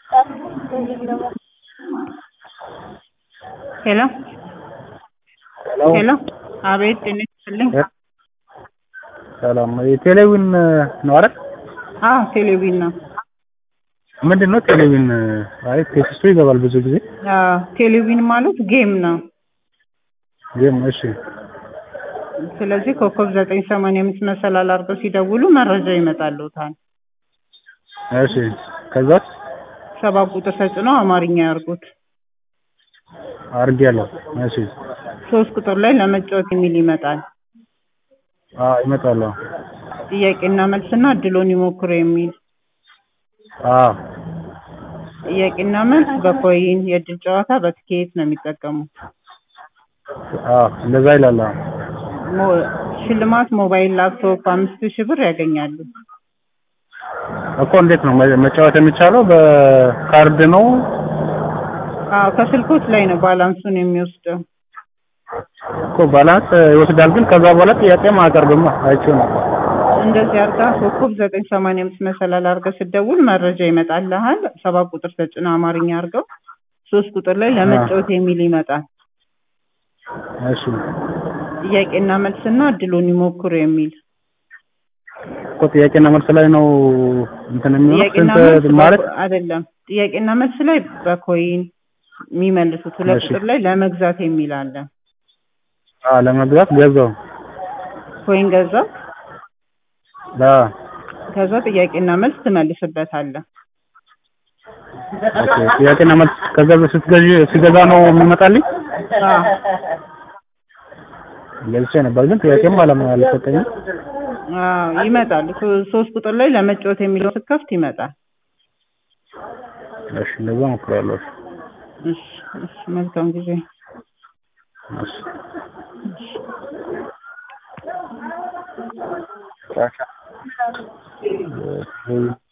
ሄሎ ሄሎ ሄሎ አቤት ጤና ይስጥልኝ ሰላም የቴሌቪዥን ነው አይደል? አዎ ቴሌቪዥን ነው ምንድን ነው ቴሌቪዥን? አይ ቴክስቱ ይገባል ብዙ ጊዜ አዎ ቴሌቪዥን ማለት ጌም ነው ጌም። እሺ ስለዚህ ኮከብ ዘጠኝ ሰማንያ አምስት መሰላል አድርገው ሲደውሉ መረጃ ይመጣልዎታል እሺ ከዛስ ሰባት ቁጥር ተጭነው አማርኛ ያርጉት አድርጌያለሁ። እሺ ሶስት ቁጥር ላይ ለመጫወት የሚል ይመጣል አዎ ይመጣል። አዎ ጥያቄና መልስና እድሎን ይሞክሩ የሚል አዎ ጥያቄና መልስ በኮይን የእድል ጨዋታ በትኬት ነው የሚጠቀሙት አዎ እንደዛ ይላል። አዎ ሞ- ሽልማት ሞባይል ላፕቶፕ አምስት ሺህ ብር ያገኛሉ እኮ እንዴት ነው መ- መጫወት የሚቻለው? በካርድ ነው? አዎ ከስልኮች ላይ ነው ባላንሱን የሚወስደው እኮ ባላንስ ይወስዳል፣ ግን ከዛ በኋላ ጥያቄም አያቀርብም። አይቼው ነው። እንደዚህ አርጋ ኮከብ ዘጠኝ ሰማንያ አምስት መሰላል አርገህ ስትደውል መረጃ ይመጣልሃል ሰባት ቁጥር ተጭነው አማርኛ አርገው ሶስት ቁጥር ላይ ለመጫወት የሚል ይመጣል እሺ ጥያቄና መልስና እድሉን ይሞክሩ የሚል እኮ ጥያቄና መልስ ላይ ነው እንትን የሚሆነው ጥያቄና ስንት መልስ ማለት በኮ- አይደለም ጥያቄና መልስ ላይ በኮይን የሚመልሱት ሁለት እሺ። ቁጥር ላይ ለመግዛት የሚል አለ አዎ ለመግዛት ገዛው። ኮይን ገዛ አዎ ከዛ ጥያቄና መልስ ትመልስበታለህ ኦኬ። ጥያቄና መልስ ከዛ ስትገዢ ሲገዛ ነው የሚመጣልኝ። አዎ ገዝቼ ነበር፣ ግን ጥያቄም አለም አልሰጠኝም። አዎ ይመጣል ሶ- ሶስት ቁጥር ላይ ለመጫወት የሚለው ስትከፍት ይመጣል እሺ እንደዛ ሞክራለሁ። እሺ እሺ መልካም ጊዜ እሺ እሺ